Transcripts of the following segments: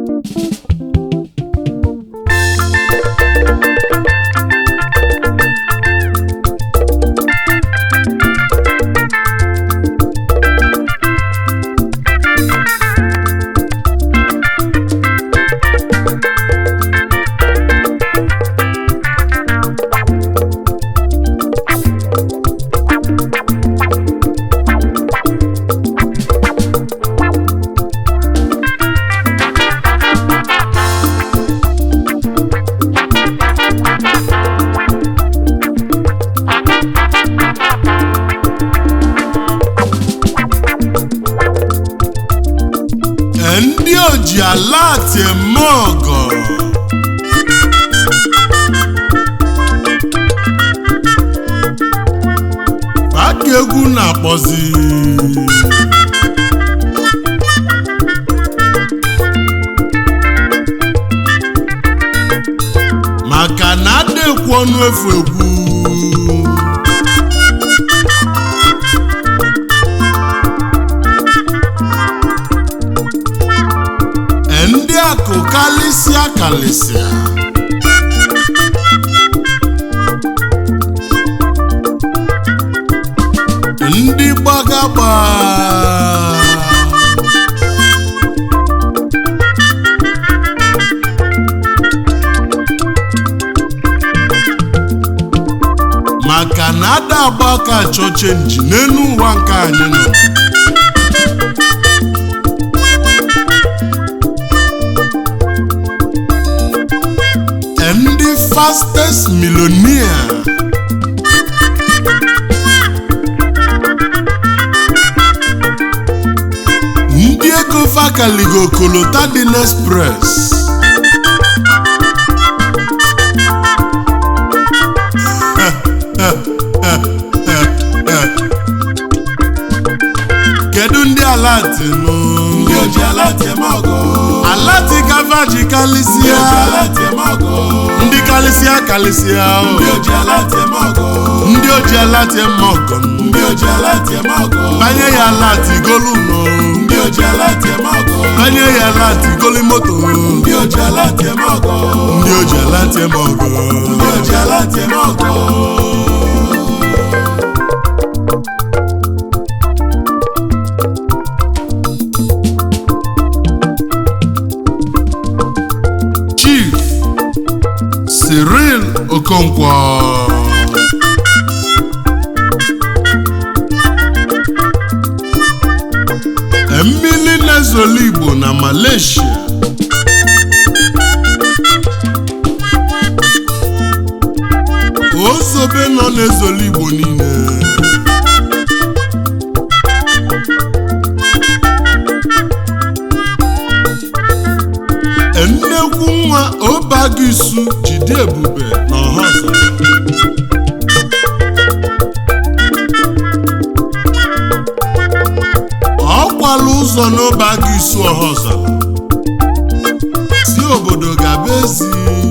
ndị oji ala ati eme ọgọ aka egwu na-akpọzi maka na adekwu ọnụ efu egwu ndị akụ kalịsịa kalịsịa ndị gbagagba maka na ada agba aka achọ chenji n'elu ụwa nke anyị nọ ndị fastest millionaire ndị ego fakaligo kolota dị n'express kedu ndị alati nụ ndị oji ala eme ọgọ alati gavaji kalịsịa ala eme ọgọ ndị kalịsịa kalịsịa o. ndị oji ala eme ọgọ ndị oji alati eme ọgọ ndị oji ala eme ọgọ banye ya alati golu nọ ndị oji ala eme ọgọ banye ya alati goli moto ndị oji ala eme ọgọ ndị oji alati eme ọgọ ndị oji ala eme ọgọ chief cyril okonkwo mmili na-ezolu igbo na malaysia ozobe nọ n'ezolu igbo niile nnekwu nwa obagisu jide ebube na ọhazara ọ kwala ụzọ n'obagisu ọhazara si obodo gaba ezi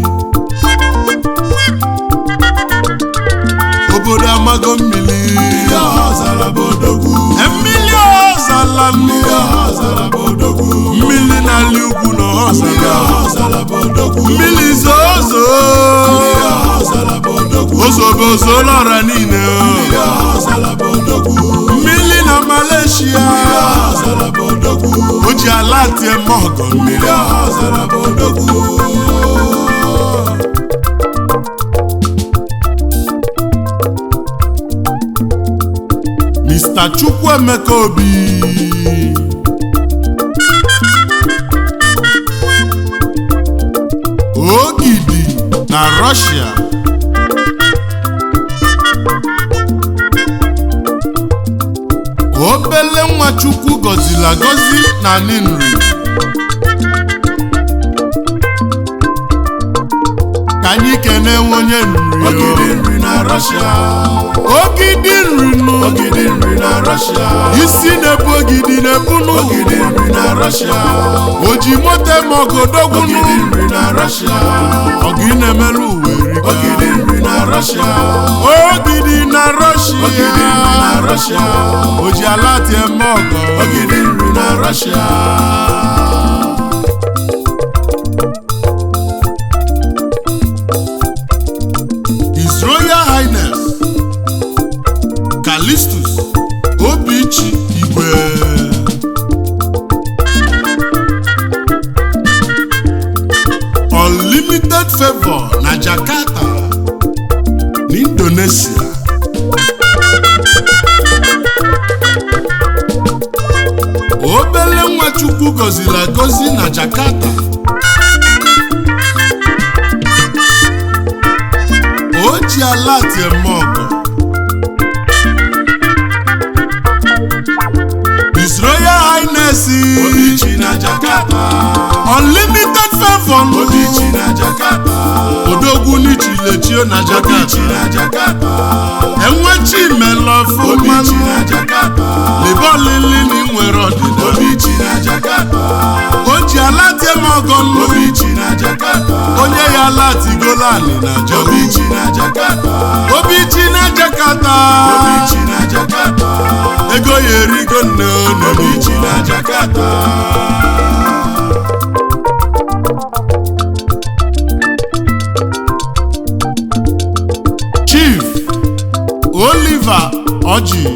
obodo amago mmiri ndị ọha zara bụ odogwu mmiri ọhazala ndị mmiri ọha zara bụ odogwu mmiri na-ali ugwu na ndị ọhazara ọha zara bụ odogwu mmiri zozo ndị ọha zara bụ odogwu ozobe ozolọra niile ndị ọha zara bụ odogwu mmiri na malaysia ndị ọha zara bụ odogwu o ji ala tie mọgọ mmiri ndị ọha zara bụ odogwu mr chukwuemeka obi ogidi na russia obele nwa chukwu gọziri agọzi na ninri ka anyị kene onye nri ogidi nri na Russia ogidi nri nụ ogidi nri na Russia isi na-ebu ogidi na-ebu n'ụwa ogidi nri na Russia oji moto eme ọgodogwu ogidi nri na Russia ọgụ ị na-emelu uwe erika. ogidi nri na Russia ogidi na ogidi nri na rọshia Russia oji ala tie eme ọgọ ogidi nri na Russia Favour na Jakarta na Indonesia obele nwa Chukwu gọziri agọzi na Jakarta o ji ala eme ọgọ His Royal Highness Obichi na Jakarta Unlimited Favour Obichi na Jakarta odogwu n'ichilechio na Obichi Jakarta na Jakarta enwechi Obichi melọfụmanụ na Jakarta libe olili na inwere ọdịda Obichi na Jakarta o ji ala tie m ọgọ nnu Obichi na Jakarta onye ya latigola anị na jọ Obichi na Jakarta obichi na Jakarta Obichi na Jakarta ego ya erigo nne Obichi na Jakarta Chief Oliver Oji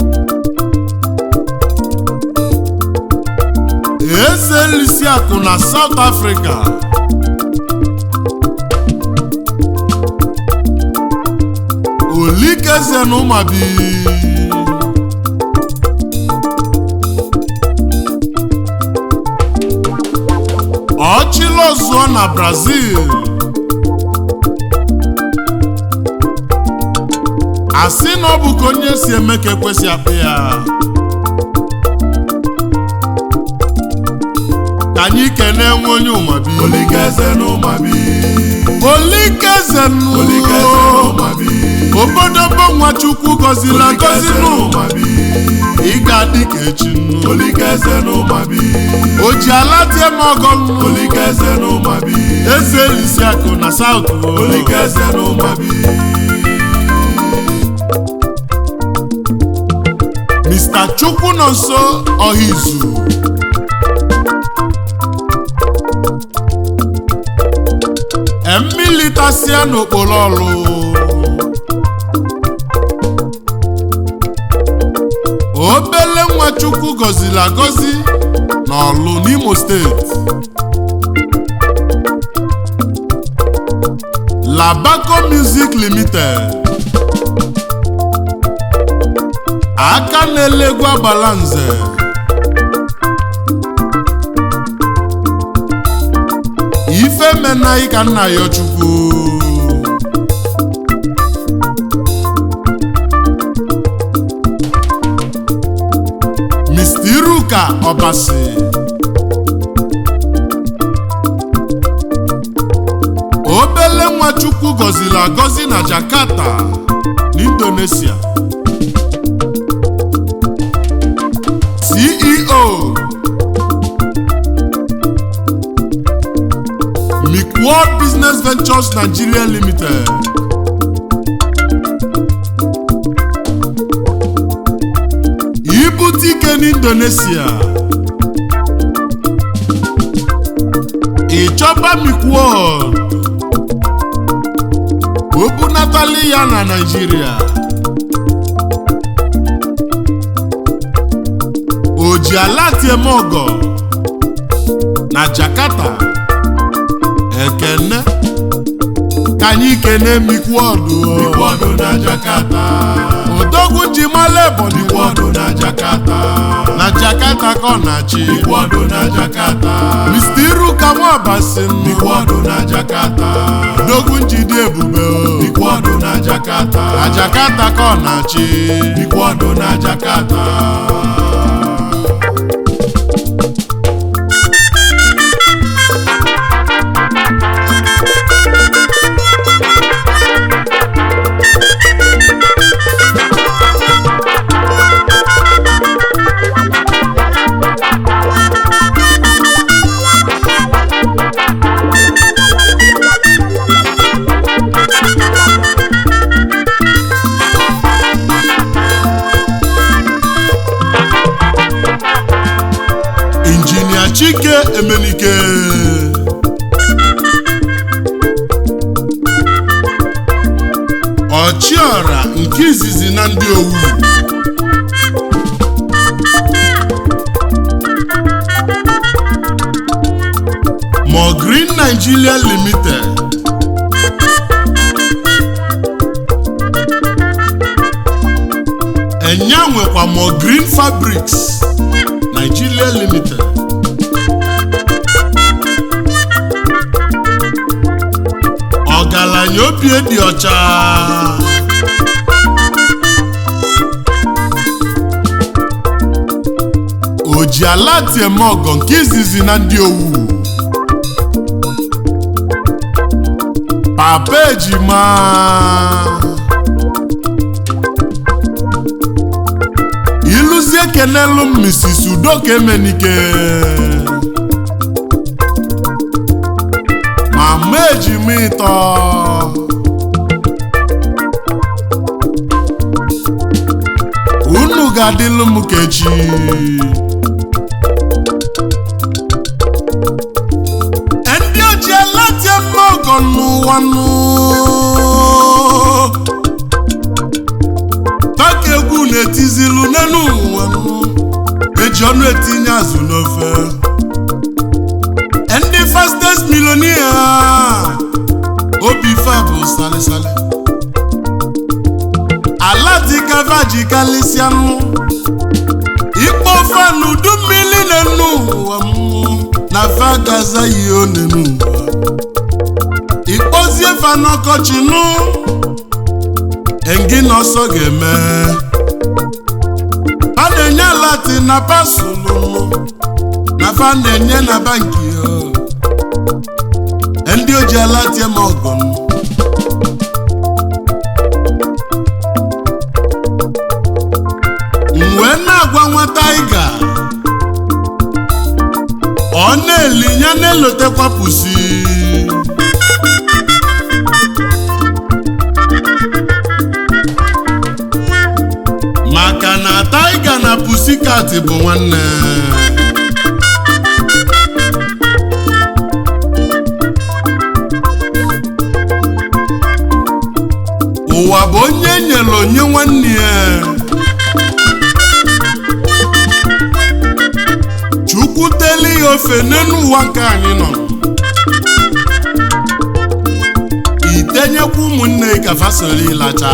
eze Lisiakụ na South Africa Olikeze na Ụmabi Ọchịlọzụọ na Brazil asị na ọ bụ ka onye si eme ka ekwesị akpụ ya ka anyị kelee nwe onye ụmabi Olikeze na Ụmabi olikeze nụ Olikeze na Ụmabi obodobo nwa chukwu gọziri agọzi Olikeze na nụ Ụmabi ị ga-adị ka echi nụ Olikeze na Ụmabi o ji ala tie m ọgọ nụ Olikeze na Ụmabi eze Lisiakụ na South Olikeze na Ụmabi Mr. Chukwu nọ nso Ọhaizu emmilitasia n'okporo ọlụ obele nwa Chukwu gọziri agọzi n'ọlụ n'Imo steeti Labaco Music Limited aka na-elegwu agbala nze ife menaghị ka nna ya chukwu Mr. Iruka Obasi obele nwa chukwu gọziri agọzi na Jakarta n'Indonesia CEO World Business Ventures Nigeria Limited ibute ike n'Indonesia ịchọba World o bunatali ya na Nigeria o ji ala tiemogo na Jakarta ekene ka anyị kene mikwodu Ikwodo na Jakarta odogwu ji mala ebonyi Ikwodo na Jakarta na Jakarta ka ọ na-achị Ikwodo na Jakarta Mr. Iruka Nwabasi Ikwodo na Jakarta odogwu njide ebube o. Ikwodo na Jakarta na Jakarta ka ọ na-achị Ikwodo na Jakarta injinia Chike Emenike ọchịọra nke izizi na ndị owu Mo Green Nigeria Limited Bricks Nigeria Limited ọgaranya obi dị ọcha o ji ala tieme ọgọ nke izizi na ndị owu papa ejima iluzie kenelu m Mrs. Udoka Emenike mama ejima ịtọ unu ga-adịlụ m ka echi ndị oji alatie mma ọgọ n'ụwa nụ taka egwu na-etizilu n'elu ụwa nụ eji ọnụ etinye azụ n'ofe ndị fastest millionaire obi fa bụ salisali ala dịkava ji kalịsịanụ ikpo ofe n'udu mmiri na-enu ụwa mmụọ na fa gaza yi onenu ụwa ikpozie fa n'ọkọchị nụ engi na ọsọ ga-eme fa na-enye alati na pasụlụ na fa na-enye na banki ndị oji alati ma ọgọ m wee na-agwa nwata ịga ọ na-eli ya na-elotekwa pusi maka na taiga na pusikat bụ nwanne ụwa bụ onye nyere onye nwanne ya chukwu teli ya ofe n'elu ụwa nke anyị nọ itenyekwa ụmụnne ka fasoli ịlacha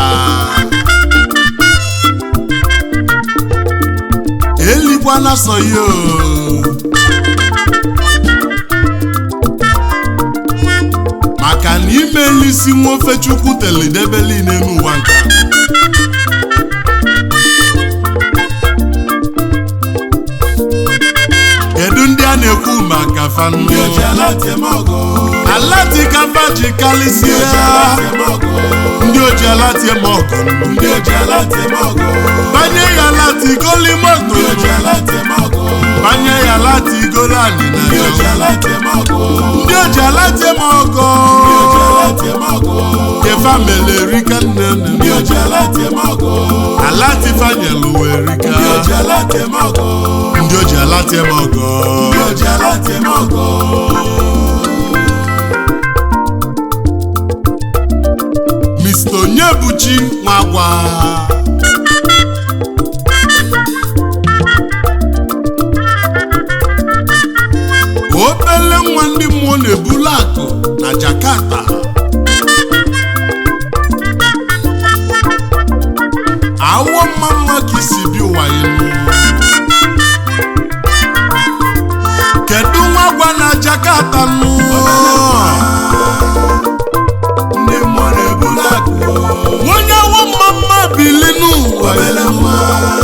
elikwana so ya o. maka na ime isi nwa ofe chukwu telidebeli n'elu ụwa nke a. kedu ndị a na-ekwu maka fanụ ndị oji ala tieme ọgọ alatikaba ji kalịsịa ndị oji alatie ma ọgọ ndị oji ala tieme ọgọ banye ya latigoli moto ndị oji ala tieme ọgọ banye ya latigolo ndị anịna oji ala tieme ọgọ ndị oji alatie ma ọgọ ndị oji ala tieme ọgọ kefa mele rika nne ndị nne oji ala tieme ọgọ alatifanyelu wee rika ndị oji ala tieme ọgọ ndị oji alatie ma ọgọ ndị oji ala tieme ọgọ Mr. Onyebuchi Nwagwa obele nwa ndị mmụọ na-ebulu akụ na Jakarta awọ mma mma ka isi bi ụwa elu kedu nwa gwa na Jakarta nụ ndị mmụọ na-ebulu akụ onye awọ mma mma bili n'ụwa obele nwa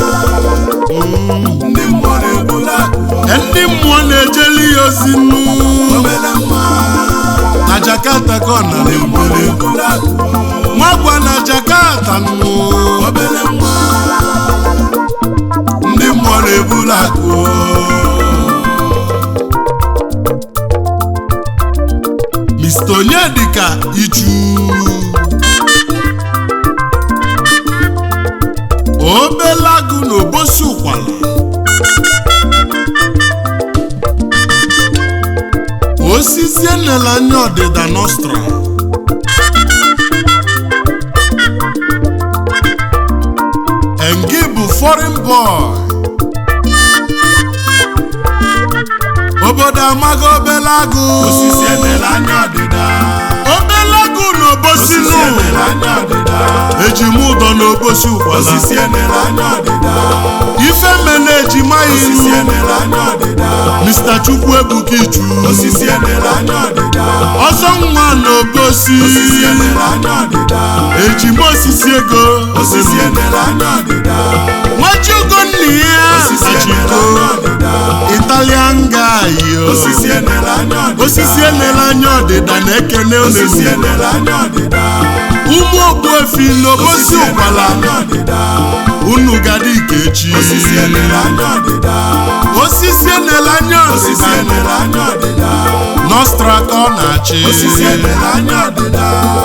ndị mmụọ na-ebulu akụ ndị mmụọ na-ejeli ya ozi nụ obele nwa na Jakarta ka ọ nara ndị mmụọ ebule na-ebulu akụ nwagwa na Jakarta nụ obele nwa ndị mmụọ na-ebulu akụ Mr. Onyedika Ichu obele agụ na obosi ụkwala osisi enela anya ọdịda nostra Engi bụ foreign boy obodo amaghị obele agụ osisi emela anya ọdịda obele agụ na obodo n'obosi osisi nụ enere anya ọdịda eji m ụdọ n'obosi ụkwala osisi enere anya ọdịda ife mene ejima osisi iru enere anya ọdịda mr chukwu ebuka iju osisi enere anya ọdịda ọzọ nwa n'obosi osisi enere anya ọdịda ejima osisi ego osisi enere anya ọdịda nwajugo nna ya osisi enere achiko anya ọdịda italian guy yo. osisi enere anya ọdịda osisi enere anya ọdịda na-ekene osisi onenu enere anya ọdịda ụmụ ogbuefi n'obosi osisi enere ụkwala anya ọdịda unu gadi ikechi osisi enere anya ọdịda osisi enere anya osisi ọdịda enere anya ọdịda nostra ka ọ na-achị osisi enere anya ọdịda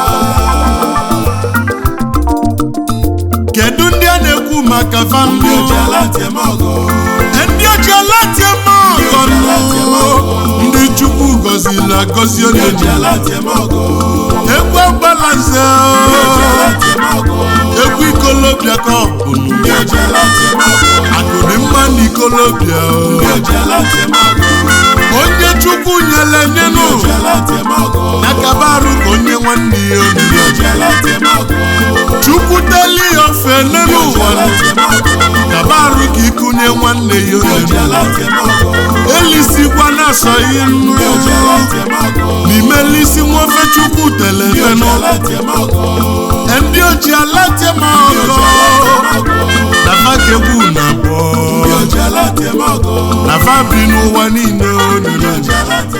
kedu ndị a na-ekwu maka ndị famili oji ala tiem ọgọ ndị oji alatie ọgọ ndị chukwu gọziri agọzi ndị onye oji ala tiem ọgọ egwu agbalanze ndị oji ala tiem ọgọ egwu ikolobịa ka ọ bụ ndị oji ala tiem ọgọ akụrụ mma na ikolobịa ndị oji ala tiem ọgọ onye chukwu nyere nyenụ ndị oji ala tiem ọgọ na kabarụ ka onye nwanne ya ndị obi oji ala tiem ọgọ chukwu teli ya ofe ndị n'elu oji ụwa ala tiem ọgọ kabarụ ka ikunye nwanne ya ndị oji obi ala tiem ọgọ elisikwa na-asọghị nnu ndị oji ala tiem ọgọ n'ime elisi nwofe chukwu ndị oji telefenụ ala tiem ọgọ ndị oji alatie ma ndị oji ala ọgọ tiem ọgọ na fakegbu na ndị abụọ oji ala tiem ọgọ na fa bi n'ụwa niile ndị onunu oji ala tiem